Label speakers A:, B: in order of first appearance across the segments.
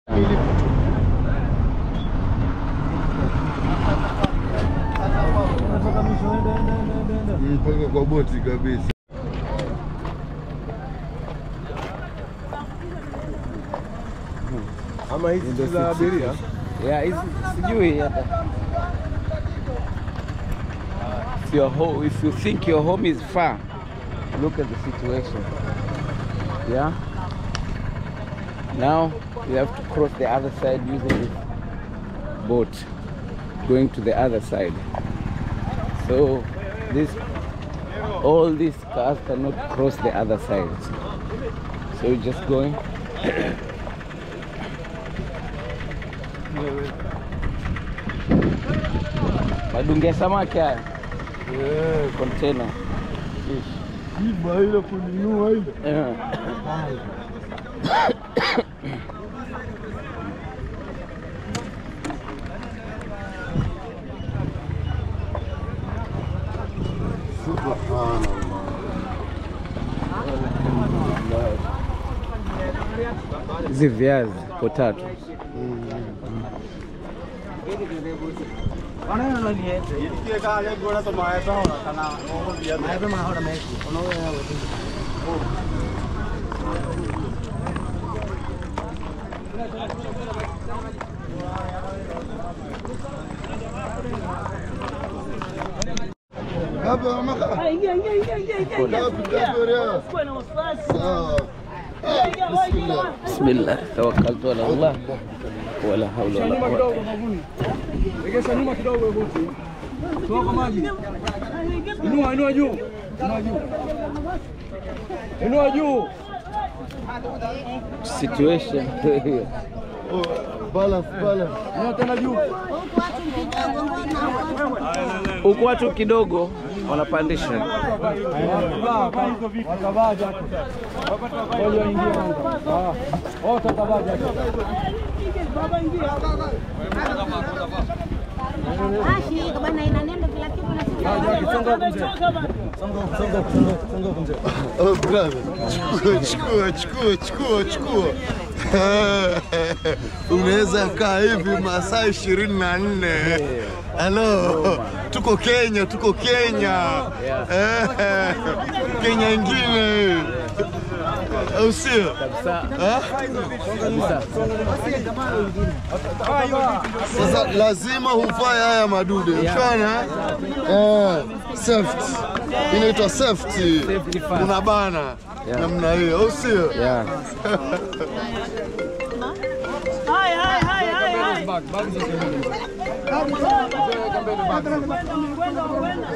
A: mpaka kwa boti kabisa.
B: Ama hizi za abiria
C: Yeah, hizi sijui hata. If your home, if you think your home is far, look at the situation. Yeah. Now you have to cross the other side using this boat, going to the other side. So this, all these cars cannot cross the other side. So you're just going. Madunge ya samaki haya container.
A: Iba ile kuninua ile.
C: Yeah. Hizi viazi potato.
A: Hapa mama.
D: Ingia, ingia, ingia, ingia, ingia, ingia.
A: Ngapi kadoria?
D: Usikuwe na wasiwasi.
A: Sawa.
D: Ingia, ingia, ingia.
C: Bismillah, tawakkaltu ala Allah wala hawla wala quwwata.
B: Egesha nyuma kidogo boti. Toa kwa maji. Inua, inua juu. Inua juu. Inua juu.
C: Situation.
A: Oh, balance, balance.
B: Inua tena juu.
C: Huku watu kidogo wanapandisha.
B: Vaa, vaa hizo vitu. Watavaa jacket. Ngoja waingie kwanza. Ah. Wote watavaa jacket.
D: Baba, ingia.
E: Ashi, bwana inanenda kila kitu na sisi.
B: Vaa jacket. Songa huku mzee.
D: Choka bana.
B: Songa huku, songa huku, songa huku, songa huku mzee.
A: Oh, brother. Chukua, chukua, chukua, chukua, chukua. Unaweza kaa hivi masaa ishirini na nne. Halo, tuko Kenya, tuko Kenya. Eh, Kenya ingine au sio? Ah? Sasa lazima hufae haya madude, ushana eh, safety inaitwa safety,
C: Safety first.
A: unabana namna hiyo, au sio?
C: Yeah.
D: Hai, hai, hai, hai, hai.
B: Bag, bag zote mbili.
D: Kwenda, kwenda.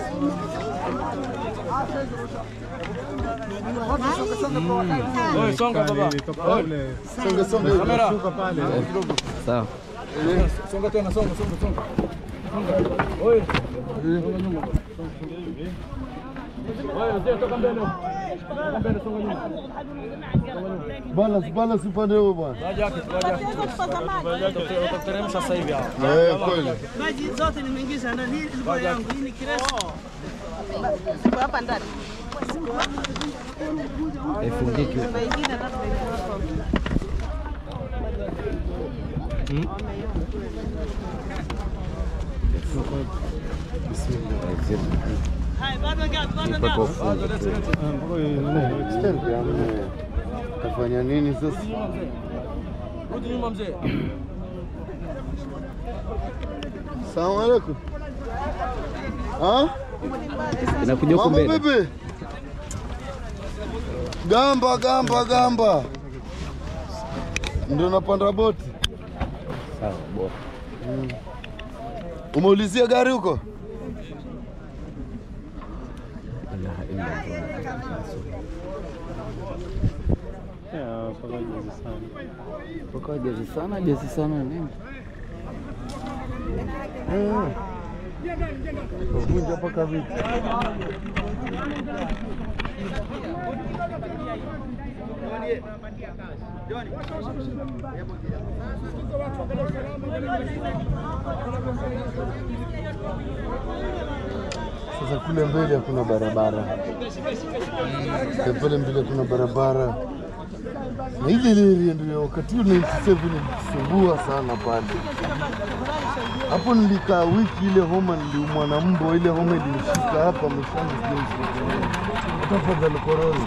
B: Oi, songa baba. Oi,
A: Songa songa hivi.
B: kamera.
C: Sawa.
B: Songa tena, songa, songa, songa. Songa. Oi. Songa nyuma. Oi, mzee toka mbele. Toka mbele, songa nyuma.
A: Balance, balance upande huo bwana.
B: Vaa jacket, vaa jacket. Utateremsha sasa hivi hapa.
A: Eh, kweli.
D: Maji zote nimeingiza ndani. Hii ilikuwa yangu. Hii ni kirefu.
E: Hapa ndani.
C: Ifungiki.
E: Nyumba ingine labda iko hapo.
D: Hai, bado ngapi? Bado ngapi?
A: Extend yani. Kafanya nini sasa?
B: Rudi nyuma mzee.
A: Salamu alaikum. Ah?
C: Inakuja huku
A: Mambo
C: mbele.
A: vipi? Gamba, gamba, gamba. Ndio napanda boti.
C: Sawa, bora.
A: Umeulizia gari huko?
C: ilaha illa Allah. Mpaka jazi sana jazi sana nini?
A: Vunja mpaka vipi? Sasa kule mbele hakuna barabara, Eh, pale mbele kuna barabara Na ile ile ndio wakati ule 97 nilisumbua sana pale. Hapo nilikaa wiki ile homa niliumwa na mbo, ile homa ilinishika hapa mwishoni sijui tafadhali korona.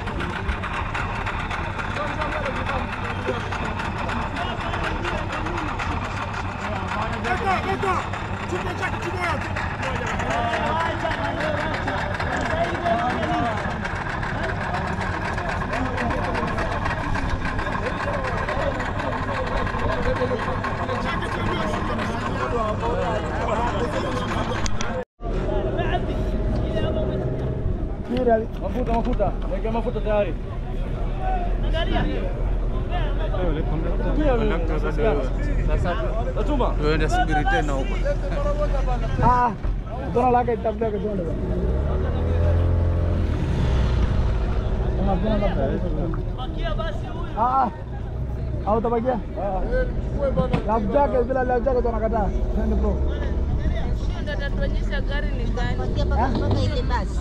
B: Mafuta, mafuta. Wekea mafuta tayari. Natuma.
C: Tuende subiri tena huko.
B: Ah, dono lake itafuta kwa dono. Ah, au tabakia? Life jacket bila life jacket tunakataa. Twende bro.
F: Ndio atatuonyesha gari ni gani.
E: Wakia mpaka mpaka ile basi.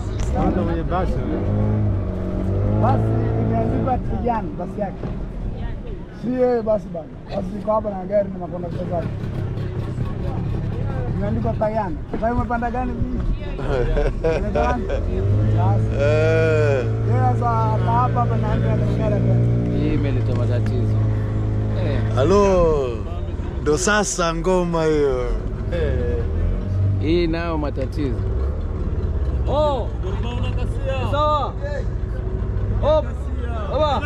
B: Basi imeandikwa Tijani basi yake. Si yeye basi bana. Basi iko hapa na gari na makondakta zake. Imeandikwa Tayani. Sasa umepanda gani hii? Unaitwa nani? Basi.
A: Eh.
B: Yeye sasa hapa hapa hapa na ndio anatengana tu.
C: Hii imeleta matatizo. Eh,
A: Halo, ndo sasa ngoma hiyo.
C: hii nayo matatizo.
B: Oh. Sawa. Oh. Baba.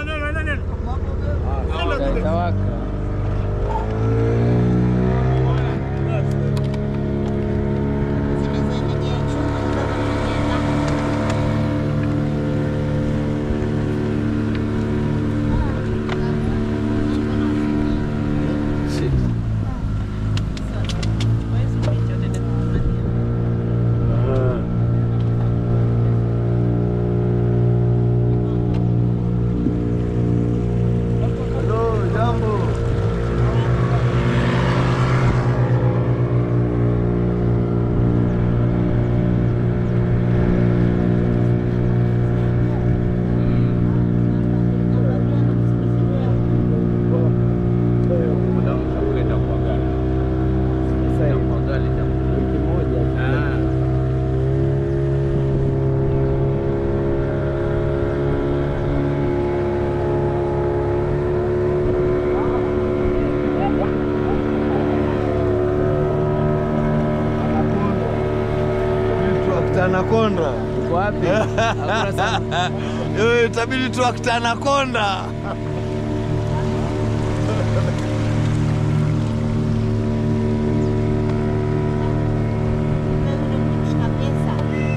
C: Itawaka. Shit.
A: Halo, jambo.
C: Wiki moja.
A: Trakta anakonda.
C: Uko wapi? Hakuna sana.
A: Eh, itabidi trakta anakonda.
E: pesa.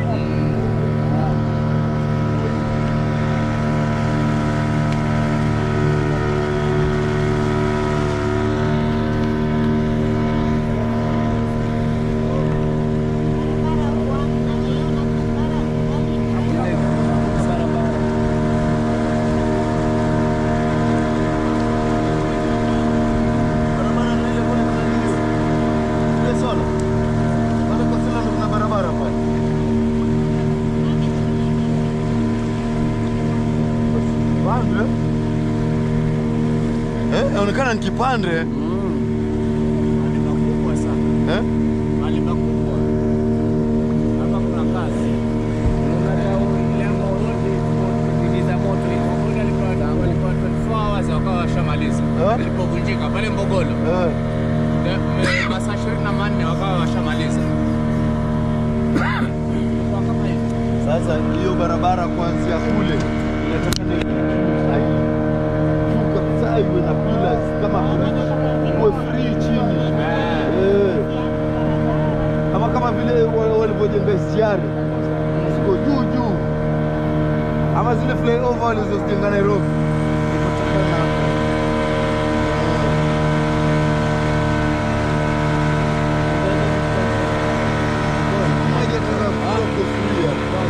E: Barabara huwa naiona barabara
A: Barabara ndio ile kuna nini? Ile sola. Pale kwa sila kuna barabara pale. Kipande? Eh, inaonekana ni kipande. Eh? Eh?
G: Ilipovunjika pale Mbogolo
A: Eh.
G: masaa ishirini na manne wakawa washamaliza.
A: Sasa hiyo barabara kuanzia kule inataka ni ai- juu kabisa iwe na pillars kama iwe free chini eh, ama kama vile wa- walivyojenga SGR ziko juu juu, ama zile flyover walizozijenga Nairobi. Moja tena kutoka free hapa.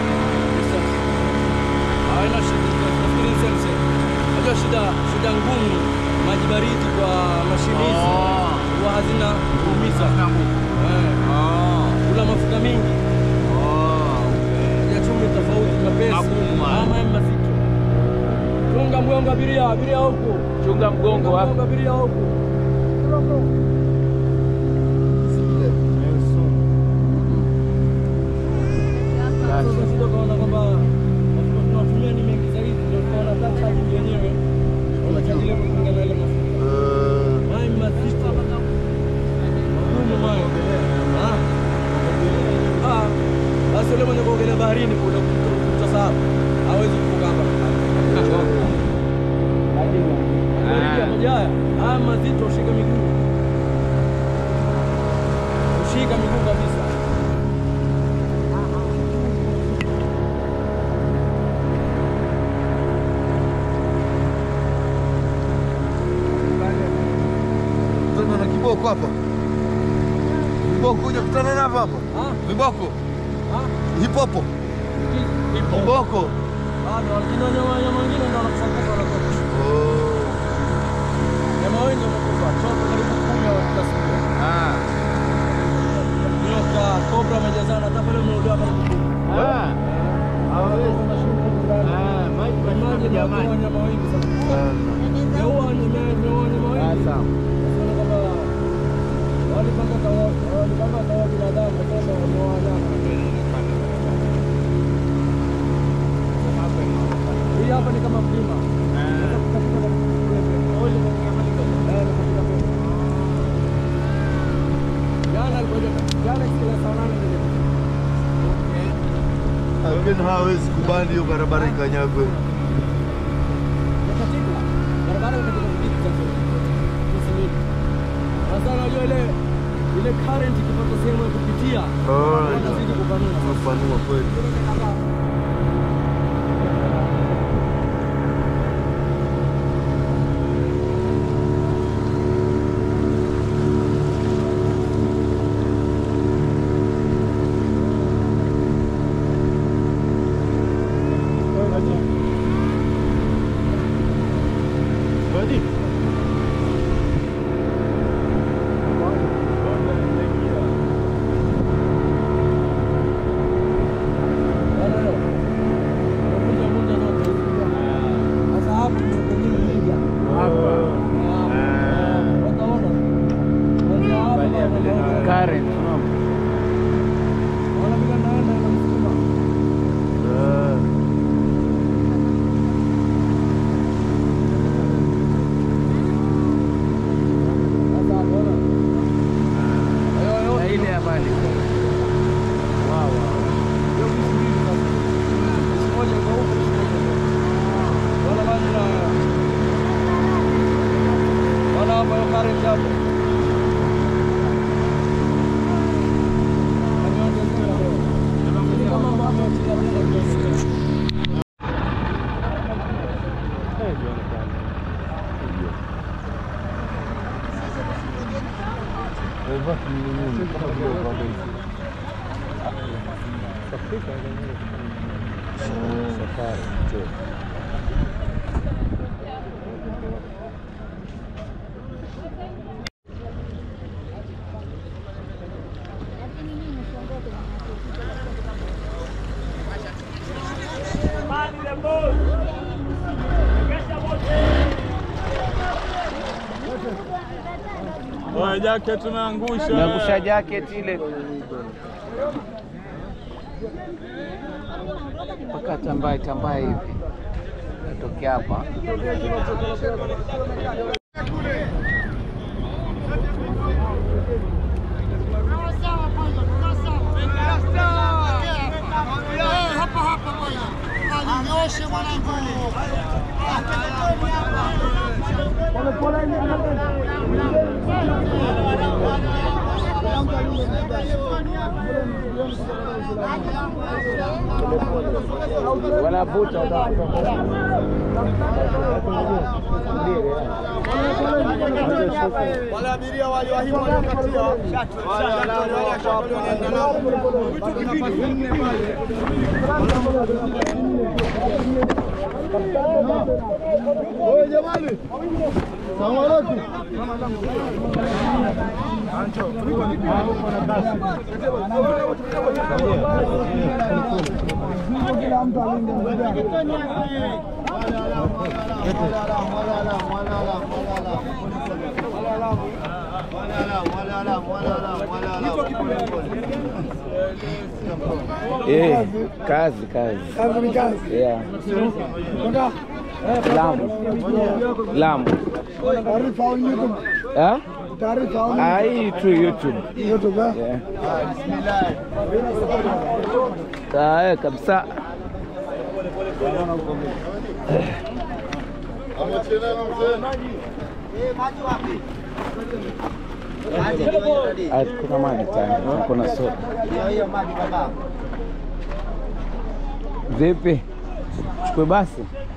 B: Haina shida, nafikiri ni sense. Unajua shida shida ngumu maji baridi kwa mashine hizi huwa hazina kuumiza. Eh. Kula mafuta mengi. Ya chumvi tofauti mapesi.
G: Magumu haya.
B: Ama mazito. Chunga mgongo abiria, abiria huku.
C: Chunga mgongo
B: Mgongo
C: hapo.
B: abiria huku. Sasa sisi tukaona kwamba mafuta tunatumia ni mengi zaidi, ndio tukaona hata charge yenyewe unachaji ile kulingana na ile mafuta. Haya ni mazito. Magumu mayo. Ah. Ah. Basi yule mwenye kuogelea baharini kule kutasahau. Hawezi kuvuka hapa. Baridi ya maji haya. Haya mazito ushike miguu. Ushika miguu kabisa.
A: Tuna na kiboko hapa. Kiboko kuja kutana navyo hapa.
B: Ah,
A: Viboko.
B: ah.
A: Hipopo. Kiboko.
B: Bado lakini wanyama wanyama wengine ndio wanakufa wanakufa.
A: Oh.
B: Nyama wengi wamekufa. Choto karibu kumi wa kila siku.
C: Ah.
B: Nyoka, kobra wamejazana hata pale umeolewa karibu kumi.
C: Ah. Ah, maji
B: Maji ni
C: jamani.
B: wanyama wengi sana. Yaua wanyama yaua wanyama
C: Ah,
B: wengi.
C: sawa.
B: Nasema kwamba walipanga kawa walipanga kawa binadamu kwamba wameoa wanyama. Hii hapa ni kama mlima. Sasa kutafuta na kuwepe. Eh, na katika pepe. Jana alikuja jana kila saa nane ndio
A: Lakini hawezi kubali hiyo barabara ikanyagwe.
B: katika barabara katika vijiji sasa. Kusimini. Sasa unajua ile ile current ikipata sehemu ya kupitia
A: Oh,
B: wanazidi kupanua.
A: Unapanua kweli.
C: Current, unaona?
A: Ah.
C: Na ile habari.
G: Oya, jacket tumeangusha.
C: Umeangusha jacket ile mpaka tambaye tambaye hivi natokea hapa. Wanavuta
A: Wale abiria waliowahimu waliokatia Oye jamani, salamu alaikum. Kila mtu alinde
C: Eh, kazi kazi.
H: Kazi ni kazi.
C: Yeah.
H: Kwenda
C: Lamu. Lamu.
H: taarifa au YouTube?
C: Ah?
H: Taarifa au
C: Ah, hii tu YouTube.
H: YouTube? eh?
C: Yeah. Ah, eh, kabisa. Ah, kuna maji tayari, kuna soda. Vipi? Chukue basi.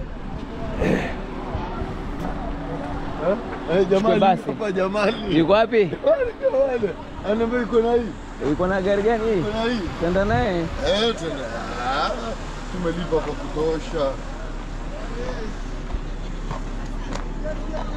A: Eh, jamani,
C: basi.
A: hapa jamani.
C: Yuko wapi?
A: Wale, anaambia iko na hii,
C: Yuko na gari gani hii?
A: iko na hii.
C: Tenda naye.
A: Eh, tena. Ah, Tumelipa kwa kutosha.